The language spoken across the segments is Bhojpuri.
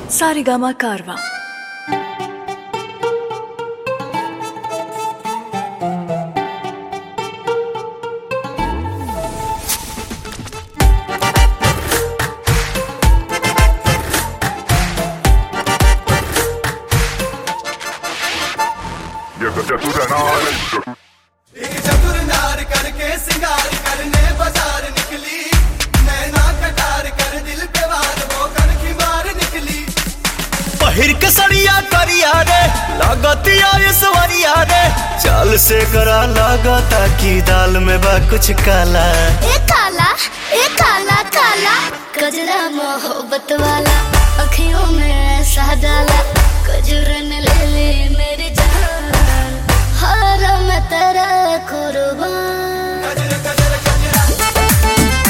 सारेगामा कारवा ये चतुर नार एक चतुर नार करके सिंगार करने बाजार निकली नैना कटार कर दिल पे वार वो कर की मार निकली पहिर के सड़िया करिया रे लागतिया सवरिया रे चाल से करा लागता की दाल में बा कुछ काला ए काला ए काला काला कजरा मोहब्बत वाला अखियों में ऐसा डाला कजरन ले ले मेरी जान हर मैं तेरा कुर्बान कजर कजर कजरा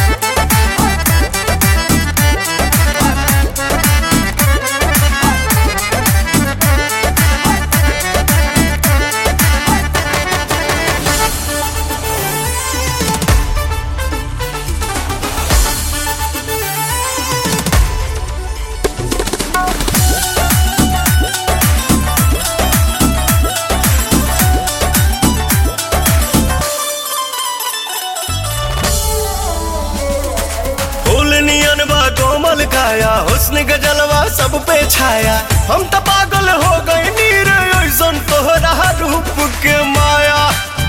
फूल नियन बा कोमल काया हुस्न के जलवा सब पे छाया हम तो पागल हो गए नीर ऐसन तोहरा रूप के माया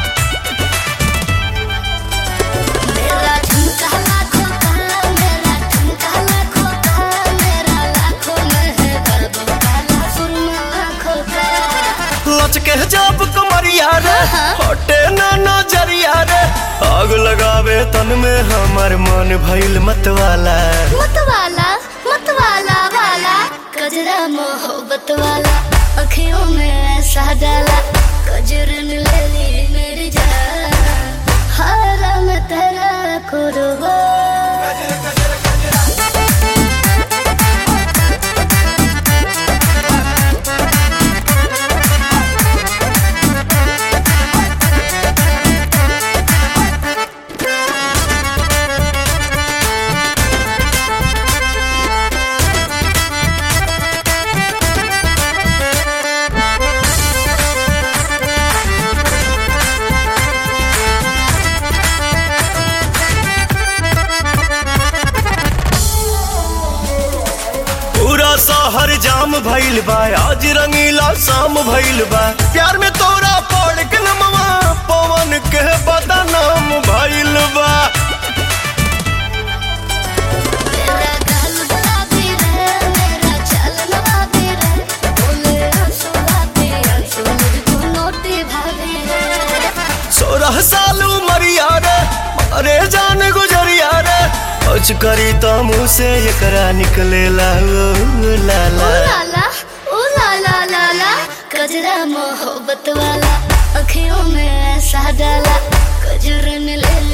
मेरा झुमका लाखों का मेरा झुमका लाखों का मेरा लाखों में है बाबू काला सुरमा आँखों का लचके जब कमरिया रे हटे ना नजरिया रे आग लगावे तन में हमर मन भइल मतवाला मतवाला मतवाला वाला कजरा मोहब्बत वाला अखियों में ऐसा डाला कजरन ले ली मेरी जान हर मैं तेरा कुर्बान कजर कजर कजरा पूरा शहर जाम भइल बा आज रंगीला शाम भइल बा प्यार में तोरा पड़ के नमवा पवन के बदनाम भइल बा मेरा गाल गुलाबी रे मेरा चाल नवाबी रे बोले आंसू आते आंसू मुझको नोटी भाभी रे सोलह साल उमरिया रे अरे जान गुजरिया रे कुछ करी तो मुँह से एकरा निकले ला ओ लाला ओ लाला ओ लाला लाला कजरा मोहब्बत वाला अखियों में ऐसा डाला कजरन ले